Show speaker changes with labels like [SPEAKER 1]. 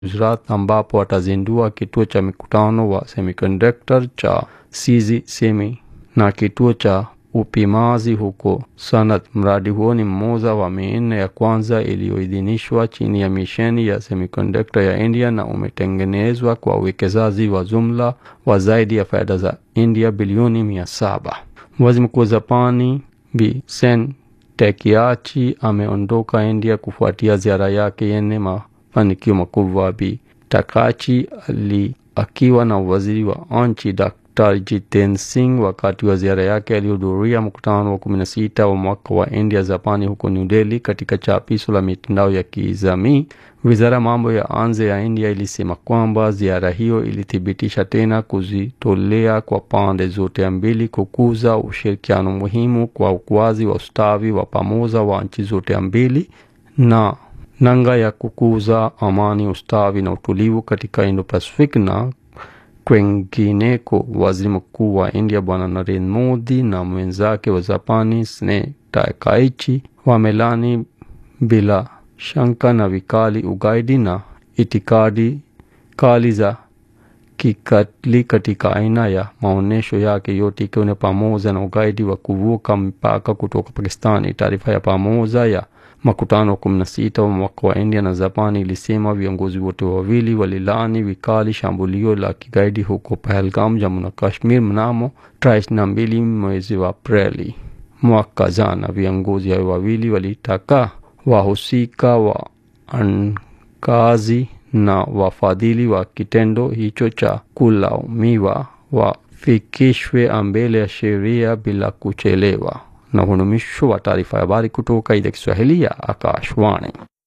[SPEAKER 1] Gujarat ambapo atazindua kituo cha mikutano wa semiconductor cha CZ Semi na kituo cha upimazi huko Sanat. Mradi huo ni mmoja wa minne ya kwanza iliyoidhinishwa chini ya misheni ya semiconductor ya India na umetengenezwa kwa uwekezaji wa jumla wa zaidi ya fedha za India bilioni mia saba. Waziri Mkuu wa Japani Bi Sen Takeachi ameondoka India kufuatia ziara yake yenye mafanikio makubwa. Bi Takachi ali akiwa na waziri wa nchi Dr. Jiten Singh wakati wa ziara yake alihudhuria mkutano wa 16 wa mwaka wa India Japani huko New Delhi. Katika chapisho la mitandao ya kijamii, wizara ya mambo ya nje ya India ilisema kwamba ziara hiyo ilithibitisha tena kujitolea kwa pande zote mbili kukuza ushirikiano muhimu kwa ukuaji wa ustawi wa pamoja wa nchi zote mbili na nanga ya kukuza amani, ustawi na utulivu katika Indo-Pacific na kwengineko. Waziri Mkuu wa India Bwana Narendra Modi na mwenzake wa Japani Shinzo Takaichi wamelani bila shaka na vikali ugaidi na itikadi kali za kikatili katika aina ya maonesho yake yote ikiwa ni pamoja na ugaidi wa kuvuka mpaka kutoka Pakistani. Taarifa ya pamoja ya makutano wa kumi na sita wa mwaka wa India na Japani ilisema viongozi wote wawili walilani vikali shambulio la kigaidi huko Pahalgam, Jammu na Kashmir mnamo tarehe ishirini na mbili mwezi wa Aprili mwaka jana. Viongozi hao wawili walitaka wahusika wa ankazi na wafadhili wa kitendo hicho cha kulaumiwa wafikishwe mbele ya sheria bila kuchelewa. Na huu mwisho wa taarifa ya habari kutoka idhaa Kiswahili ya Akashwani.